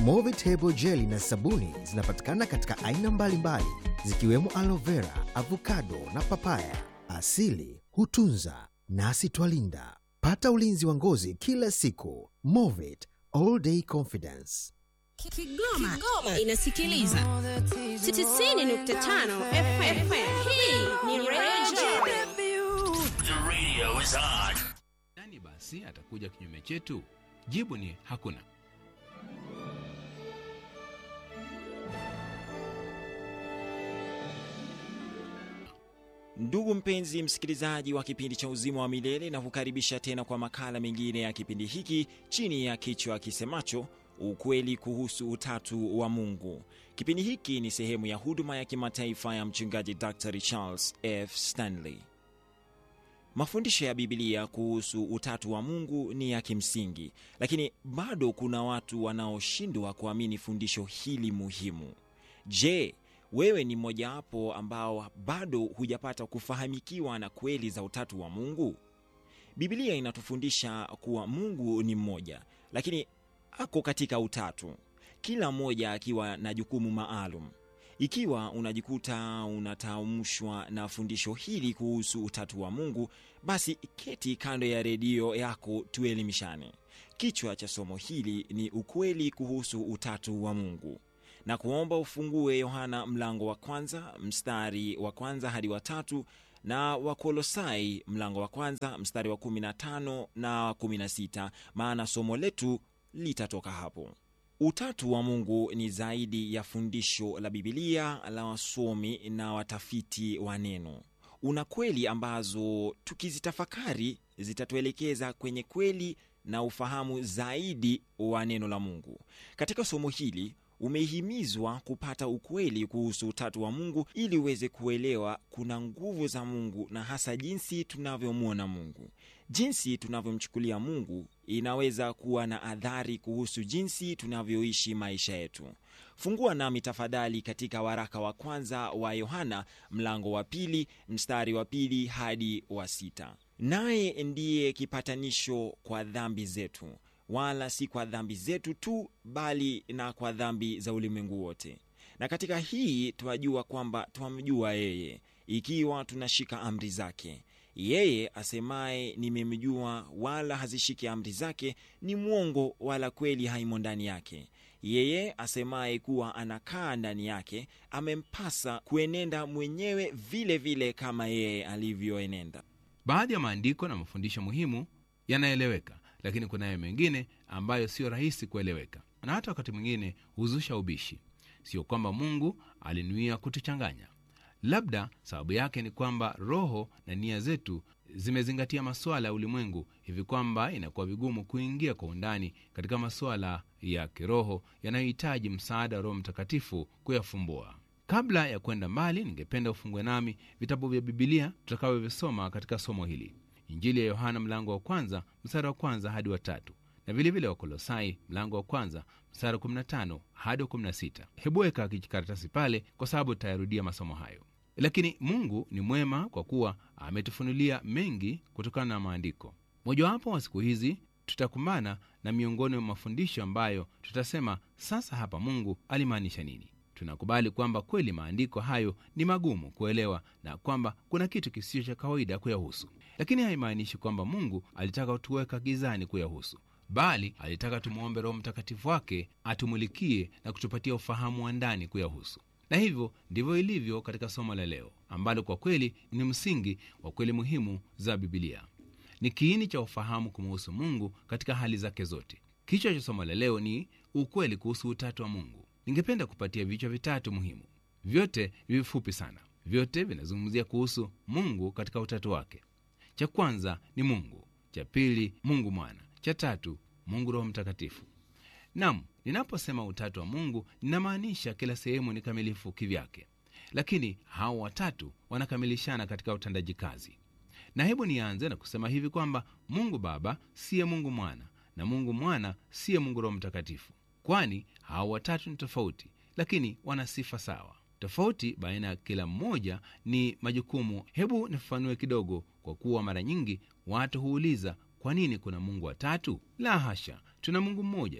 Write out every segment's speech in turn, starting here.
Movitable jeli na sabuni zinapatikana katika aina mbalimbali zikiwemo aloe vera, avocado na papaya. Asili hutunza nasi twalinda. Pata ulinzi wa ngozi kila siku. Movit all day confidence. Kigoma, Kigoma inasikiliza 90.5 FM. Hii ni Radio The radio is on. Nani basi atakuja kinyume chetu? Jibu ni hakuna. Ndugu mpenzi msikilizaji wa kipindi cha Uzima wa Milele, na kukaribisha tena kwa makala mengine ya kipindi hiki chini ya kichwa kisemacho ukweli kuhusu utatu wa Mungu. Kipindi hiki ni sehemu ya huduma ya kimataifa ya mchungaji Dr. Charles F. Stanley. Mafundisho ya Biblia kuhusu utatu wa Mungu ni ya kimsingi, lakini bado kuna watu wanaoshindwa kuamini fundisho hili muhimu. Je, wewe ni mmojawapo ambao bado hujapata kufahamikiwa na kweli za utatu wa Mungu? Biblia inatufundisha kuwa Mungu ni mmoja, lakini ako katika utatu, kila mmoja akiwa na jukumu maalum. Ikiwa unajikuta unataamshwa na fundisho hili kuhusu utatu wa Mungu, basi keti kando ya redio yako tuelimishane. Kichwa cha somo hili ni ukweli kuhusu utatu wa Mungu na kuomba ufungue Yohana mlango wa kwanza mstari wa kwanza hadi wa tatu na Wakolosai mlango wa kwanza mstari wa 15 na 16, maana somo letu litatoka hapo. Utatu wa Mungu ni zaidi ya fundisho la Bibilia la wasomi na watafiti wa neno. Una kweli ambazo tukizitafakari zitatuelekeza kwenye kweli na ufahamu zaidi wa neno la Mungu. Katika somo hili umehimizwa kupata ukweli kuhusu utatu wa Mungu ili uweze kuelewa kuna nguvu za Mungu na hasa jinsi tunavyomwona Mungu. Jinsi tunavyomchukulia Mungu inaweza kuwa na adhari kuhusu jinsi tunavyoishi maisha yetu. Fungua nami tafadhali katika waraka wa kwanza wa Yohana mlango wa pili mstari wa pili hadi wa sita. Naye ndiye kipatanisho kwa dhambi zetu wala si kwa dhambi zetu tu, bali na kwa dhambi za ulimwengu wote. Na katika hii twajua kwamba twamjua yeye, ikiwa tunashika amri zake. Yeye asemaye nimemjua, wala hazishiki amri zake, ni mwongo, wala kweli haimo ndani yake. Yeye asemaye kuwa anakaa ndani yake, amempasa kuenenda mwenyewe vile vile kama yeye alivyoenenda. Baadhi ya maandiko na mafundisho muhimu yanaeleweka, lakini kunayo mengine ambayo siyo rahisi kueleweka na hata wakati mwingine huzusha ubishi. Sio kwamba Mungu alinuia kutuchanganya, labda sababu yake ni kwamba roho na nia zetu zimezingatia masuala ya ulimwengu hivi kwamba inakuwa vigumu kuingia kwa undani katika masuala ya kiroho yanayohitaji msaada wa Roho Mtakatifu kuyafumbua. Kabla ya kwenda mbali, ningependa ufungue nami vitabu vya Bibilia tutakavyovisoma katika somo hili Injili ya Yohana mlango wa kwanza mstari wa kwanza hadi wa tatu na vilevile Wakolosai mlango wa kwanza mstari wa 15 hadi wa 16. Hebu weka kijikaratasi pale, kwa sababu tutayarudia masomo hayo. Lakini Mungu ni mwema kwa kuwa ametufunulia mengi kutokana na maandiko. Mojawapo wa siku hizi tutakumbana na miongoni mwa mafundisho ambayo tutasema sasa, hapa Mungu alimaanisha nini? Tunakubali kwamba kweli maandiko hayo ni magumu kuelewa na kwamba kuna kitu kisicho cha kawaida kuyahusu, lakini haimaanishi kwamba Mungu alitaka tuweka gizani kuyahusu, bali alitaka tumwombe Roho Mtakatifu wake atumulikie na kutupatia ufahamu wa ndani kuyahusu. Na hivyo ndivyo ilivyo katika somo la leo, ambalo kwa kweli ni msingi wa kweli muhimu za Bibilia. Ni kiini cha ufahamu kumuhusu Mungu katika hali zake zote. Kichwa cha somo la leo ni ukweli kuhusu utatu wa Mungu. Ningependa kupatia vichwa vitatu muhimu, vyote vifupi sana. Vyote vinazungumzia kuhusu Mungu katika utatu wake. Cha kwanza ni Mungu, cha pili Mungu Mwana, cha tatu Mungu Roho Mtakatifu. Nam, ninaposema utatu wa Mungu ninamaanisha kila sehemu ni kamilifu kivyake, lakini hao watatu wanakamilishana katika utendaji kazi. Na hebu nianze na kusema hivi kwamba Mungu Baba siye Mungu Mwana na Mungu Mwana siye Mungu Roho Mtakatifu, kwani hao watatu ni tofauti, lakini wana sifa sawa. Tofauti baina ya kila mmoja ni majukumu. Hebu nifafanue kidogo, kwa kuwa mara nyingi watu huuliza kwa nini kuna Mungu watatu? La hasha, tuna Mungu mmoja tu.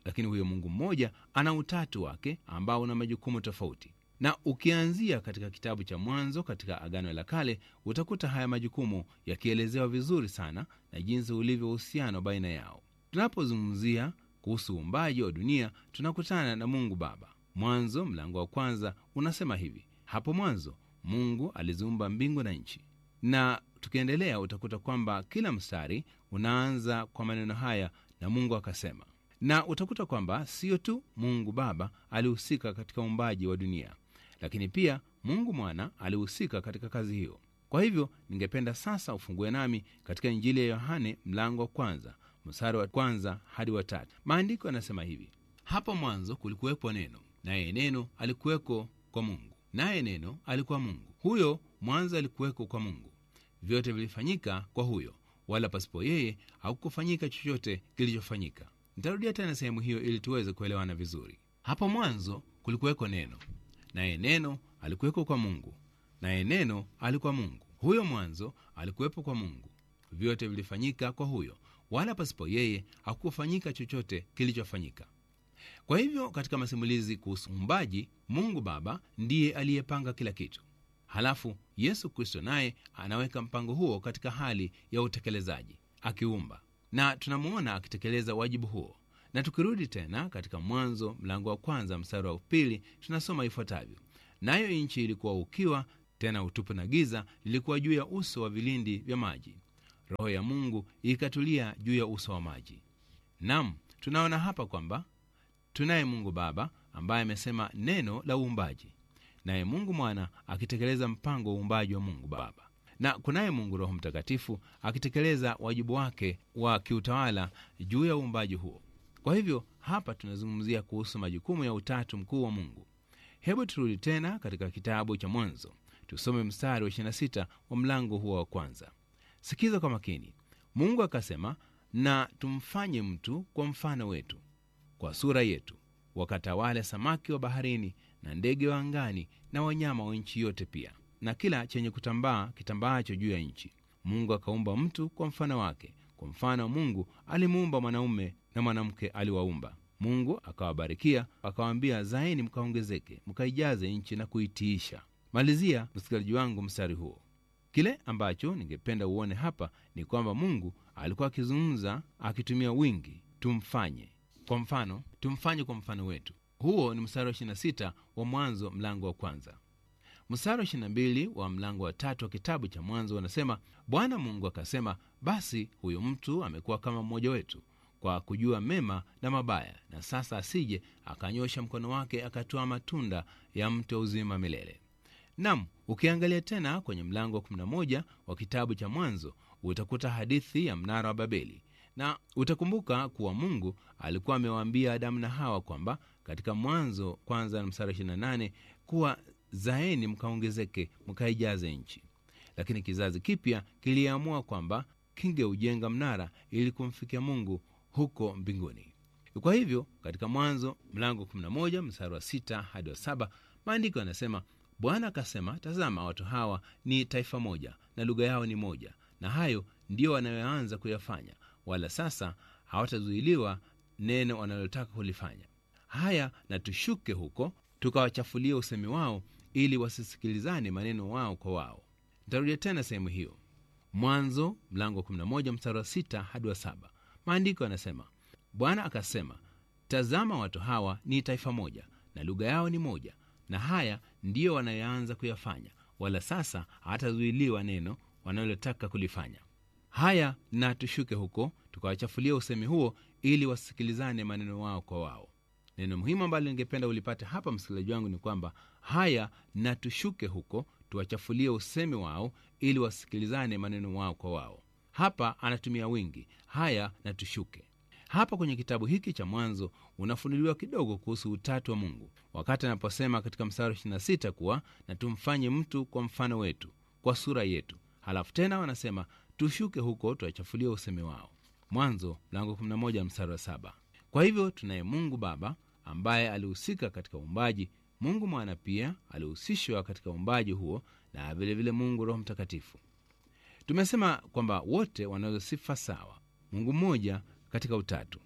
lakini huyo mungu mmoja ana utatu wake ambao una majukumu tofauti na ukianzia katika kitabu cha mwanzo katika agano la kale utakuta haya majukumu yakielezewa vizuri sana na jinsi ulivyo uhusiano baina yao tunapozungumzia kuhusu uumbaji wa dunia tunakutana na mungu baba mwanzo mlango wa kwanza unasema hivi hapo mwanzo mungu aliziumba mbingu na nchi na tukiendelea utakuta kwamba kila mstari unaanza kwa maneno haya na mungu akasema na utakuta kwamba siyo tu mungu baba alihusika katika uumbaji wa dunia lakini pia mungu mwana alihusika katika kazi hiyo kwa hivyo ningependa sasa ufungue nami katika injili ya yohane mlango wa kwanza mstari wa kwanza hadi wa tatu maandiko yanasema hivi hapo mwanzo kulikuwepo neno naye neno alikuweko kwa mungu naye neno alikuwa mungu huyo mwanzo alikuweko kwa mungu vyote vilifanyika kwa huyo wala pasipo yeye hakukufanyika chochote kilichofanyika nitarudia tena sehemu hiyo ili tuweze kuelewana vizuri hapo mwanzo kulikuweko neno naye neno alikuweko kwa mungu naye neno alikuwa mungu huyo mwanzo alikuwepo kwa mungu vyote vilifanyika kwa huyo wala pasipo yeye hakukufanyika chochote kilichofanyika kwa hivyo katika masimulizi kuhusu uumbaji mungu baba ndiye aliyepanga kila kitu halafu yesu kristo naye anaweka mpango huo katika hali ya utekelezaji akiumba na tunamuona akitekeleza wajibu huo na tukirudi tena katika mwanzo mlango wa kwanza mstari wa pili tunasoma ifuatavyo nayo nchi ilikuwa ukiwa tena utupu na giza lilikuwa juu ya uso wa vilindi vya maji roho ya mungu ikatulia juu ya uso wa maji nam tunaona hapa kwamba tunaye mungu baba ambaye amesema neno la uumbaji naye mungu mwana akitekeleza mpango wa uumbaji wa mungu baba na kunaye mungu roho mtakatifu akitekeleza wajibu wake wa kiutawala juu ya uumbaji huo kwa hivyo hapa tunazungumzia kuhusu majukumu ya utatu mkuu wa mungu hebu turudi tena katika kitabu cha mwanzo tusome mstari wa 26 wa mlango huo wa kwanza sikiza kwa makini mungu akasema na tumfanye mtu kwa mfano wetu kwa sura yetu wakatawale samaki wa baharini na ndege wa angani na wanyama wa nchi yote pia na kila chenye kutambaa kitambaacho juu ya nchi mungu akaumba mtu kwa mfano wake kwa mfano wa mungu alimuumba mwanaume na mwanamke aliwaumba mungu akawabarikia akawaambia zaeni mkaongezeke mkaijaze nchi na kuitiisha malizia msikilizaji wangu mstari huo kile ambacho ningependa uone hapa ni kwamba mungu alikuwa akizungumza akitumia wingi tumfanye kwa mfano tumfanye kwa mfano wetu huo ni mstari wa 26 wa mwanzo mlango wa kwanza mstari wa 22 wa mlango wa tatu wa kitabu cha mwanzo wanasema bwana mungu akasema basi huyo mtu amekuwa kama mmoja wetu kwa kujua mema na mabaya na sasa asije akanyosha mkono wake akatoa matunda ya mti wa uzima milele nam ukiangalia tena kwenye mlango wa 11 wa kitabu cha mwanzo utakuta hadithi ya mnara wa babeli na utakumbuka kuwa mungu alikuwa amewaambia adamu na hawa kwamba katika mwanzo kwanza na msara 28 kuwa zaeni mkaongezeke mkaijaze nchi lakini kizazi kipya kiliamua kwamba kingeujenga mnara ili kumfikia mungu huko mbinguni kwa hivyo katika mwanzo mlango 11 mstari wa 6 hadi wa 7 maandiko yanasema bwana akasema tazama watu hawa ni taifa moja na lugha yao ni moja na hayo ndiyo wanayoanza kuyafanya wala sasa hawatazuiliwa neno wanalotaka kulifanya haya na tushuke huko tukawachafulia usemi wao ili wasisikilizane maneno wao kwa wao ntarudia tena sehemu hiyo mwanzo mlango 11 mstari wa 6 hadi wa 7 maandiko yanasema bwana akasema tazama watu hawa ni taifa moja na lugha yao ni moja na haya ndiyo wanayoanza kuyafanya wala sasa hatazuiliwa neno wanalotaka kulifanya haya na tushuke huko tukawachafulia usemi huo ili wasikilizane maneno wao kwa wao neno muhimu ambalo ningependa ulipate hapa msikilizaji wangu ni kwamba haya na tushuke huko tuwachafulie usemi wao ili wasikilizane maneno wao kwa wao hapa anatumia wingi haya na tushuke hapa kwenye kitabu hiki cha mwanzo unafunuliwa kidogo kuhusu utatu wa mungu wakati anaposema katika mstari 26 kuwa na tumfanye mtu kwa mfano wetu kwa sura yetu halafu tena wanasema tushuke huko tuwachafulie usemi wao mwanzo mlango 11 mstari wa 7 kwa hivyo tunaye mungu baba ambaye alihusika katika uumbaji mungu mwana pia alihusishwa katika uumbaji huo na vilevile vile mungu roho mtakatifu tumesema kwamba wote wanazo sifa sawa mungu mmoja katika utatu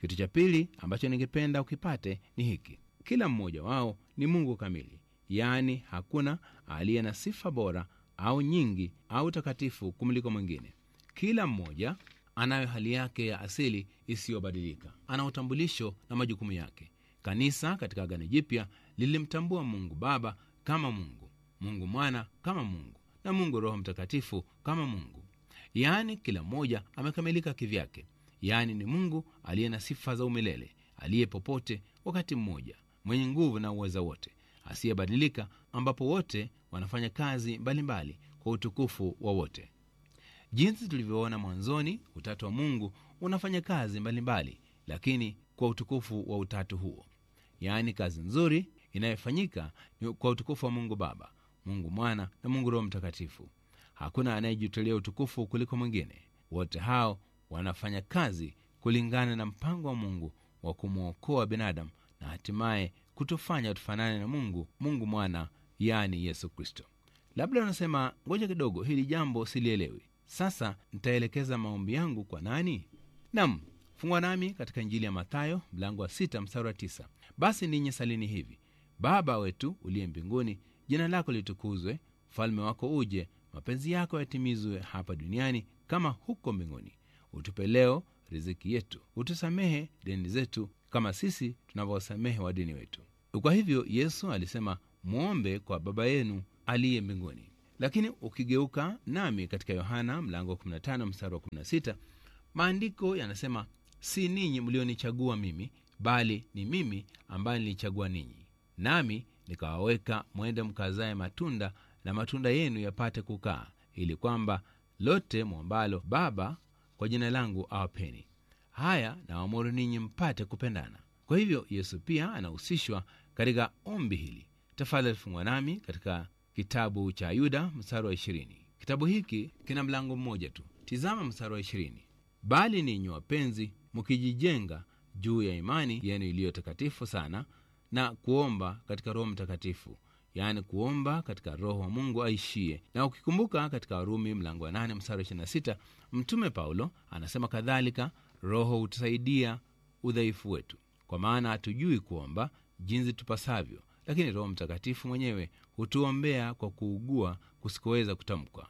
kitu cha pili ambacho ningependa ukipate ni hiki kila mmoja wao ni mungu kamili yaani hakuna aliye na sifa bora au nyingi au takatifu kumliko mwingine kila mmoja anayo hali yake ya asili isiyobadilika ana utambulisho na majukumu yake kanisa katika agano jipya lilimtambua mungu baba kama mungu mungu mwana kama mungu na mungu roho mtakatifu kama mungu yaani kila mmoja amekamilika kivyake yaani ni mungu aliye na sifa za umilele aliye popote wakati mmoja mwenye nguvu na uweza wote asiyebadilika ambapo wote wanafanya kazi mbalimbali mbali kwa utukufu wa wote jinsi tulivyoona mwanzoni utatu wa mungu unafanya kazi mbalimbali mbali, lakini kwa utukufu wa utatu huo yaani kazi nzuri inayofanyika ni kwa utukufu wa mungu baba mungu mwana na mungu roho mtakatifu hakuna anayejitolea utukufu kuliko mwingine wote hao wanafanya kazi kulingana na mpango wa mungu wa kumwokoa binadamu na hatimaye kutufanya tufanane na mungu mungu mwana yaani yesu kristo labda unasema ngoja kidogo hili jambo silielewi sasa nitaelekeza maombi yangu kwa nani nam fungwa nami katika injili ya mathayo mlango wa sita mstari wa tisa basi ninyi salini hivi baba wetu uliye mbinguni jina lako litukuzwe ufalme wako uje mapenzi yako yatimizwe hapa duniani kama huko mbinguni utupe leo riziki yetu utusamehe deni zetu kama sisi tunavyowasamehe wadini wetu kwa hivyo yesu alisema mwombe kwa baba yenu aliye mbinguni lakini ukigeuka nami katika yohana mlango wa 15 mstari wa 16 maandiko yanasema si ninyi mlionichagua mimi bali ni mimi ambaye nilichagua ninyi nami nikawaweka mwende mkazaye matunda na matunda yenu yapate kukaa ili kwamba lote mwombalo baba kwa jina langu awapeni haya nawamuru ninyi mpate kupendana kwa hivyo yesu pia anahusishwa katika ombi hili tafadhali fungwa nami katika kitabu cha yuda mstari wa ishirini kitabu hiki kina mlango mmoja tu tizama mstari wa ishirini bali ninyi wapenzi mkijijenga juu ya imani yenu iliyo takatifu sana na kuomba katika roho mtakatifu yaani kuomba katika roho wa mungu aishie na ukikumbuka katika warumi mlango wa 8 mstari 26 mtume paulo anasema kadhalika roho hutusaidia udhaifu wetu kwa maana hatujui kuomba jinsi tupasavyo lakini roho mtakatifu mwenyewe hutuombea kwa kuugua kusikoweza kutamkwa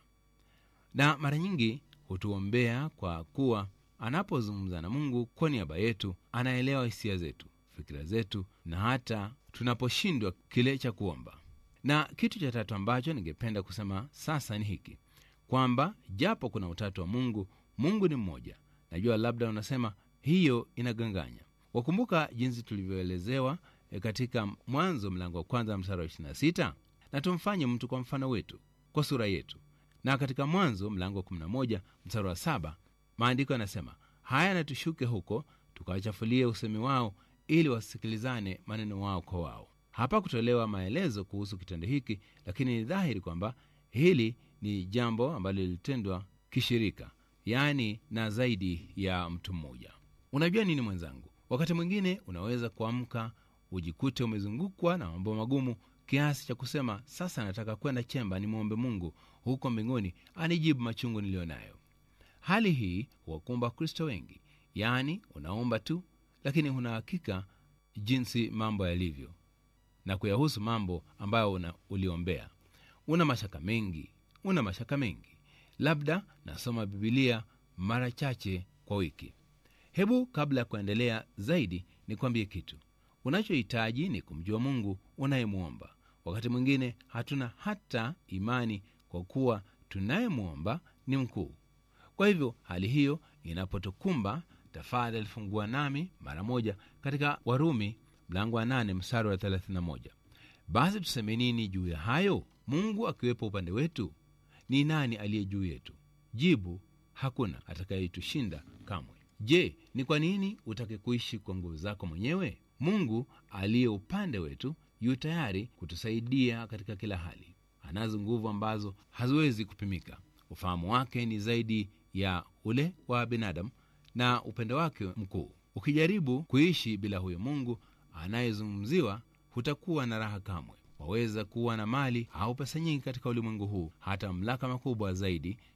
na mara nyingi hutuombea kwa kuwa anapozungumza na mungu kwa niaba yetu anaelewa hisia zetu fikira zetu na hata tunaposhindwa kile cha kuomba na kitu cha tatu ambacho ningependa kusema sasa ni hiki kwamba japo kuna utatu wa mungu mungu ni mmoja najua labda unasema hiyo inaganganya wakumbuka jinsi tulivyoelezewa e, katika mwanzo mlango wa kwanza mstari wa 26 na tumfanye mtu kwa mfano wetu kwa sura yetu na katika mwanzo mlango wa 11 mstari wa saba maandiko yanasema haya na tushuke huko tukawachafulie usemi wao ili wasikilizane maneno wao kwa wao hapa kutolewa maelezo kuhusu kitendo hiki lakini ni dhahiri kwamba hili ni jambo ambalo lilitendwa kishirika yaani na zaidi ya mtu mmoja unajua nini mwenzangu wakati mwingine unaweza kuamka ujikute umezungukwa na mambo magumu kiasi cha kusema sasa nataka kwenda chemba nimwombe mungu huko mbinguni anijibu machungu niliyo nayo hali hii huwakumba wakristo wengi yaani unaomba tu lakini huna hakika jinsi mambo yalivyo na kuyahusu mambo ambayo una, uliombea una mashaka mengi una mashaka mengi labda nasoma bibilia mara chache kwa wiki hebu kabla ya kuendelea zaidi nikwambie kitu unachohitaji ni kumjua mungu unayemwomba wakati mwingine hatuna hata imani kwa kuwa tunayemwomba ni mkuu kwa hivyo hali hiyo inapotukumba tafadhali fungua nami mara moja katika warumi mlango wa 8 mstari wa 31 basi tuseme nini juu ya hayo mungu akiwepo upande wetu ni nani aliye juu yetu jibu hakuna atakayetushinda kamwe je ni kwa nini utake kuishi kwa nguvu zako mwenyewe mungu aliye upande wetu yu tayari kutusaidia katika kila hali anazo nguvu ambazo haziwezi kupimika ufahamu wake ni zaidi ya ule wa binadamu na upendo wake mkuu ukijaribu kuishi bila huyo mungu anayezungumziwa hutakuwa na raha kamwe waweza kuwa na mali au pesa nyingi katika ulimwengu huu hata mamlaka makubwa zaidi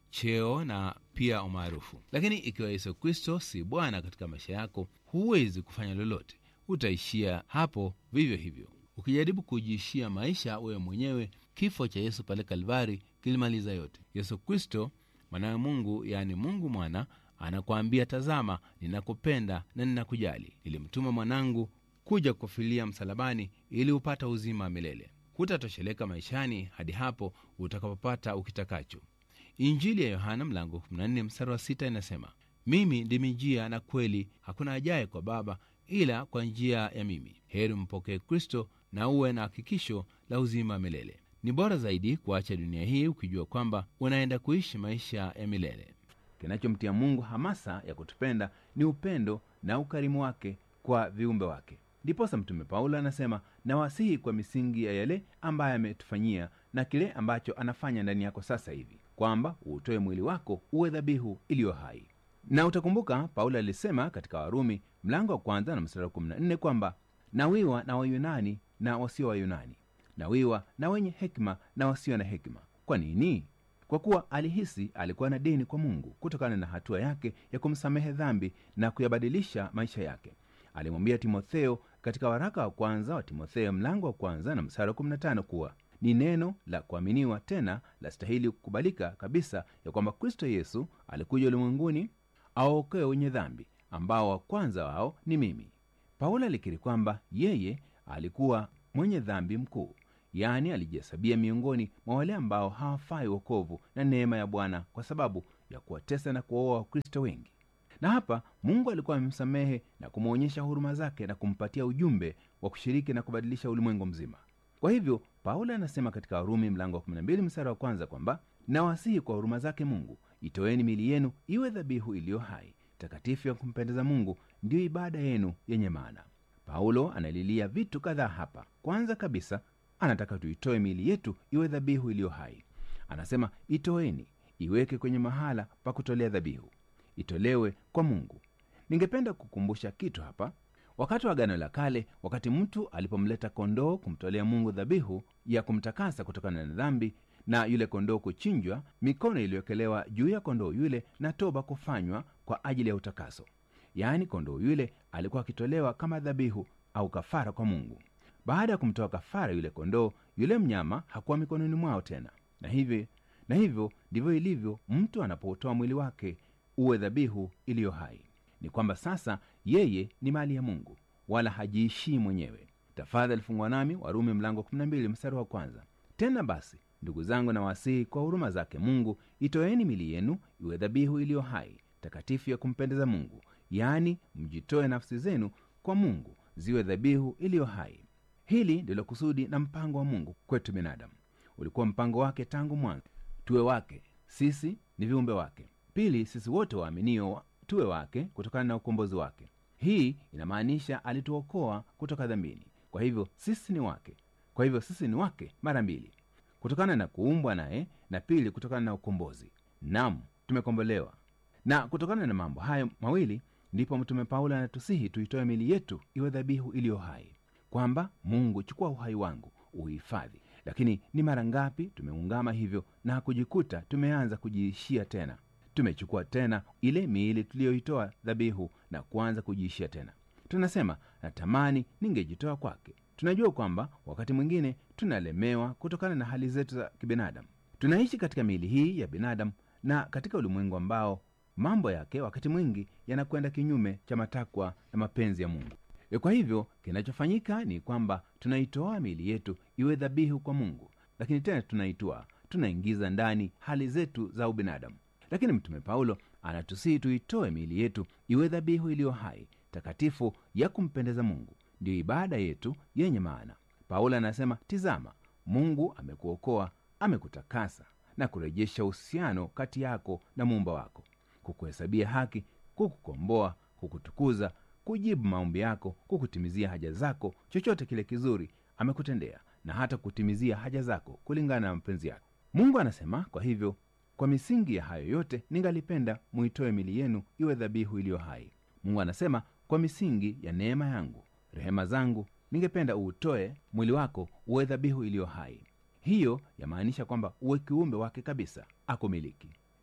cheo na pia umaarufu lakini ikiwa yesu kristo si bwana katika maisha yako huwezi kufanya lolote utaishia hapo vivyo hivyo ukijaribu kujiishia maisha wewe mwenyewe kifo cha yesu pale kalvari kilimaliza yote yesu kristo mwanawe mungu yaani mungu mwana anakuambia tazama ninakupenda na ninakujali nilimtuma mwanangu kuja kufilia msalabani ili upata uzima wa milele hutatosheleka maishani hadi hapo utakapopata ukitakacho injili ya yohana mlango 14 mstari wa 6 inasema mimi ndimi njia na kweli hakuna ajaye kwa baba ila kwa njia ya mimi heri mpokee kristo na uwe na hakikisho la uzima wa milele ni bora zaidi kuacha dunia hii ukijua kwamba unaenda kuishi maisha ya milele kinachomtia mungu hamasa ya kutupenda ni upendo na ukarimu wake kwa viumbe wake ndiposa mtume paulo anasema nawasihi kwa misingi ya yale ambaye ametufanyia na kile ambacho anafanya ndani yako sasa hivi kwamba uutoe mwili wako uwe dhabihu iliyo hai na utakumbuka paulo alisema katika warumi mlango wa kwanza na mstari wa 14 kwamba nawiwa na wayunani na wasio wayunani nawiwa na wenye hekima na wasio na hekima kwa nini kwa kuwa alihisi alikuwa na deni kwa mungu kutokana na hatua yake ya kumsamehe dhambi na kuyabadilisha maisha yake alimwambia timotheo katika waraka wa kwanza wa timotheo mlango wa kwanza na msara wa 15 kuwa ni neno la kuaminiwa tena lastahili kukubalika kabisa ya kwamba kristo yesu alikuja ulimwenguni awaokoe wenye dhambi ambao wa kwanza wao ni mimi paulo alikiri kwamba yeye alikuwa mwenye dhambi mkuu yaani alijihesabia miongoni mwa wale ambao hawafai wokovu na neema ya bwana kwa sababu ya kuwatesa na kuwaoa wakristo wengi na hapa mungu alikuwa amemsamehe na kumwonyesha huruma zake na kumpatia ujumbe wa kushiriki na kubadilisha ulimwengu mzima kwa hivyo paulo anasema katika warumi mlango wa 12 msara wa kwanza kwamba nawasihi kwa huruma zake mungu itoeni mili yenu iwe dhabihu iliyo hai takatifu ya kumpendeza mungu ndiyo ibada yenu yenye maana paulo analilia vitu kadhaa hapa kwanza kabisa anataka tuitoe miili yetu iwe dhabihu iliyo hai anasema itoeni iweke kwenye mahala pa kutolea dhabihu itolewe kwa mungu ningependa kukumbusha kitu hapa wakati wa agano la kale wakati mtu alipomleta kondoo kumtolea mungu dhabihu ya kumtakasa kutokana na dhambi na yule kondoo kuchinjwa mikono iliyowekelewa juu ya kondoo yule na toba kufanywa kwa ajili ya utakaso yaani kondoo yule alikuwa akitolewa kama dhabihu au kafara kwa mungu baada ya kumtoa kafara yule kondoo yule mnyama hakuwa mikononi mwao tena na hivyo na hivyo ndivyo ilivyo mtu anapotoa mwili wake uwe dhabihu iliyo hai ni kwamba sasa yeye ni mali ya mungu wala hajiishii mwenyewe tafadhali fungwa nami warumi mlango 12 mstari wa kwanza tena basi ndugu zangu na wasihi kwa huruma zake mungu itoeni mili yenu iwe dhabihu iliyo hai takatifu ya kumpendeza mungu yaani mjitoe nafsi zenu kwa mungu ziwe dhabihu iliyo hai hili ndilo kusudi na mpango wa mungu kwetu binadamu ulikuwa mpango wake tangu mwanzo tuwe wake sisi ni viumbe wake pili sisi wote waaminio tuwe wake kutokana na ukombozi wake hii inamaanisha alituokoa kutoka dhambini kwa hivyo sisi ni wake kwa hivyo sisi ni wake mara mbili kutokana na kuumbwa naye na pili kutokana na ukombozi nam tumekombolewa na kutokana na mambo hayo mawili ndipo mtume paulo anatusihi tuitoe mili yetu iwe dhabihu iliyo hai kwamba mungu chukua uhai wangu uhifadhi lakini ni mara ngapi tumeungama hivyo na kujikuta tumeanza kujiishia tena tumechukua tena ile miili tuliyoitoa dhabihu na kuanza kujiishia tena tunasema natamani ningejitoa kwake tunajua kwamba wakati mwingine tunalemewa kutokana na hali zetu za kibinadamu tunaishi katika miili hii ya binadamu na katika ulimwengu ambao mambo yake wakati mwingi yanakwenda kinyume cha matakwa na mapenzi ya mungu E, kwa hivyo kinachofanyika ni kwamba tunaitoa miili yetu iwe dhabihu kwa mungu lakini tena tunaitoa tunaingiza ndani hali zetu za ubinadamu lakini mtume paulo anatusihi tuitoe miili yetu iwe dhabihu iliyo hai takatifu ya kumpendeza mungu ndiyo ibada yetu yenye maana paulo anasema tizama mungu amekuokoa amekutakasa na kurejesha uhusiano kati yako na muumba wako kukuhesabia haki kukukomboa kukutukuza kujibu maombi yako kukutimizia haja zako chochote kile kizuri amekutendea na hata kutimizia haja zako kulingana na mapenzi yake mungu anasema kwa hivyo kwa misingi ya hayo yote ningalipenda muitoe mili yenu iwe dhabihu iliyo hai mungu anasema kwa misingi ya neema yangu rehema zangu ningependa uutoe mwili wako uwe dhabihu iliyo hai hiyo yamaanisha kwamba uwe kiumbe wake kabisa akumiliki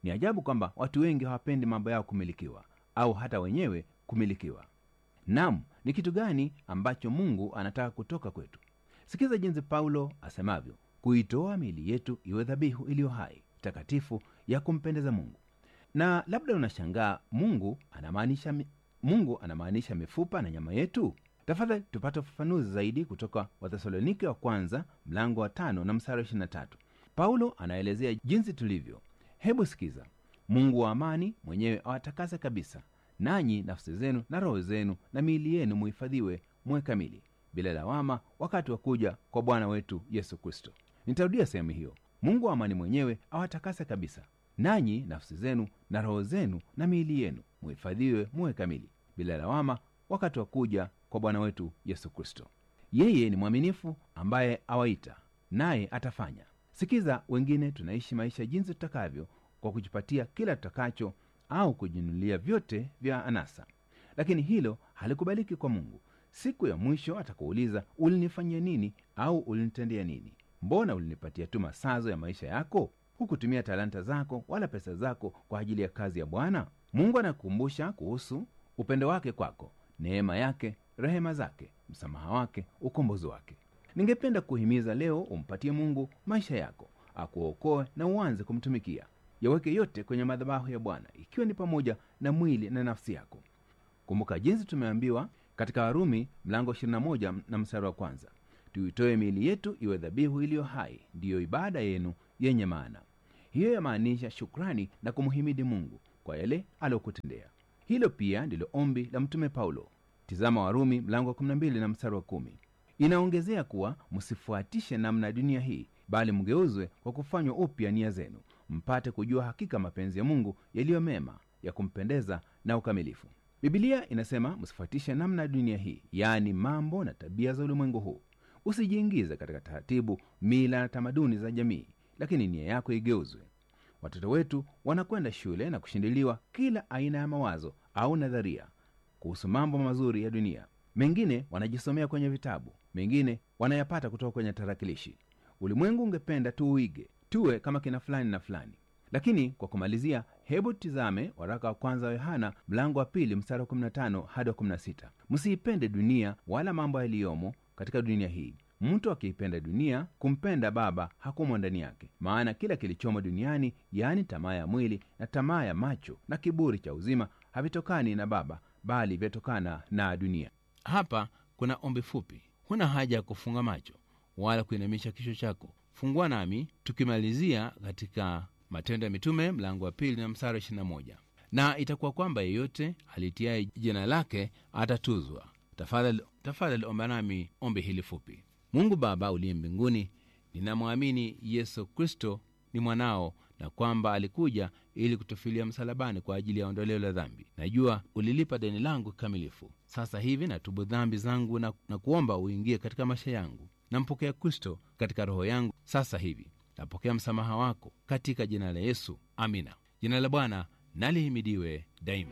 ni ajabu kwamba watu wengi hawapendi mambo yao kumilikiwa au hata wenyewe kumilikiwa nam ni kitu gani ambacho mungu anataka kutoka kwetu sikiza jinsi paulo asemavyo kuitoa miili yetu iwe dhabihu iliyo hai takatifu ya kumpendeza mungu na labda unashangaa mungu anamaanisha mi- mungu anamaanisha mifupa na nyama yetu tafadhali tupate ufafanuzi zaidi kutoka wathesalonike wa kwanza mlango wa tano na msara wa 23 paulo anaelezea jinsi tulivyo hebu sikiza mungu wa amani mwenyewe awatakase kabisa nanyi nafsi zenu na roho zenu na miili yenu muhifadhiwe muwe kamili bila lawama wakati wa kuja kwa bwana wetu yesu kristo nitarudia sehemu hiyo mungu wa amani mwenyewe awatakase kabisa nanyi nafsi zenu na roho zenu na miili yenu muhifadhiwe muwe kamili bila lawama wakati wa kuja kwa bwana wetu yesu kristo yeye ni mwaminifu ambaye awaita naye atafanya sikiza wengine tunaishi maisha jinsi tutakavyo kwa kujipatia kila tutakacho au kujinunulia vyote vya anasa lakini hilo halikubaliki kwa mungu siku ya mwisho atakuuliza ulinifanyia nini au ulinitendea nini mbona ulinipatia tu masazo ya maisha yako hukutumia talanta zako wala pesa zako kwa ajili ya kazi ya bwana mungu anakukumbusha kuhusu upendo wake kwako neema yake rehema zake msamaha wake ukombozi wake ningependa kuhimiza leo umpatie mungu maisha yako akuokoe na uanze kumtumikia yaweke yote kwenye madhabahu ya bwana ikiwa ni pamoja na mwili na nafsi yako kumbuka jinsi tumeambiwa katika warumi mlango 21 na mstari wa kwanza tuitoe miili yetu iwe dhabihu iliyo hai ndiyo ibada yenu yenye maana hiyo yamaanisha shukrani na kumhimidi mungu kwa yale aliyokutendea hilo pia ndilo ombi la mtume paulo tizama warumi mlango wa 12 na mstari wa kumi inaongezea kuwa msifuatishe namna ya dunia hii bali mgeuzwe kwa kufanywa upya nia zenu mpate kujua hakika mapenzi ya mungu yaliyo mema ya kumpendeza na ukamilifu bibilia inasema msifuatishe namna ya dunia hii yaani mambo na tabia za ulimwengu huu usijiingize katika taratibu mila na tamaduni za jamii lakini nia yako igeuzwe watoto wetu wanakwenda shule na kushindiliwa kila aina ya mawazo au nadharia kuhusu mambo mazuri ya dunia mengine wanajisomea kwenye vitabu mengine wanayapata kutoka kwenye tarakilishi ulimwengu ungependa tuuige tuwe kama kina fulani na fulani lakini kwa kumalizia hebu tizame waraka wa kwanza wa yohana mlango wa pili mstari wa 15 hadi wa 16 msiipende dunia wala mambo yaliyomo katika dunia hii mtu akiipenda dunia kumpenda baba hakumo ndani yake maana kila kilichomo duniani yaani tamaa ya mwili na tamaa ya macho na kiburi cha uzima havitokani na baba bali vyatokana na dunia hapa kuna ombi fupi huna haja ya kufunga macho wala kuinamisha kichwa chako fungua nami tukimalizia katika matendo ya mitume mlango wa pili na msara 21 na itakuwa kwamba yeyote alitiaye jina lake atatuzwa tafadhali tafadhali omba nami ombi hili fupi mungu baba uliye mbinguni ninamwamini yesu kristo ni mwanao na kwamba alikuja ili kutufilia msalabani kwa ajili ya ondoleo la dhambi najua ulilipa deni langu kikamilifu sasa hivi natubu dhambi zangu na, na kuomba uingie katika maisha yangu nampokea kristo katika roho yangu sasa hivi napokea msamaha wako katika jina la yesu amina jina la bwana nalihimidiwe daima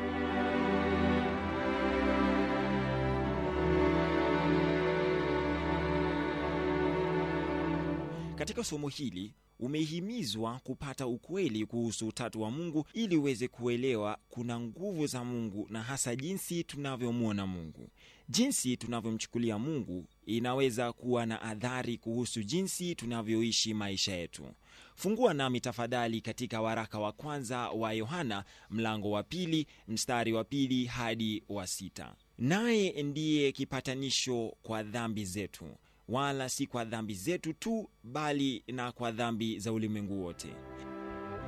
katika somo hili umehimizwa kupata ukweli kuhusu utatu wa mungu ili uweze kuelewa kuna nguvu za mungu na hasa jinsi tunavyomwona mungu jinsi tunavyomchukulia mungu inaweza kuwa na adhari kuhusu jinsi tunavyoishi maisha yetu fungua nami tafadhali katika waraka wa kwanza wa yohana mlango wa pili mstari wa pili hadi wa sita naye ndiye kipatanisho kwa dhambi zetu wala si kwa dhambi zetu tu bali na kwa dhambi za ulimwengu wote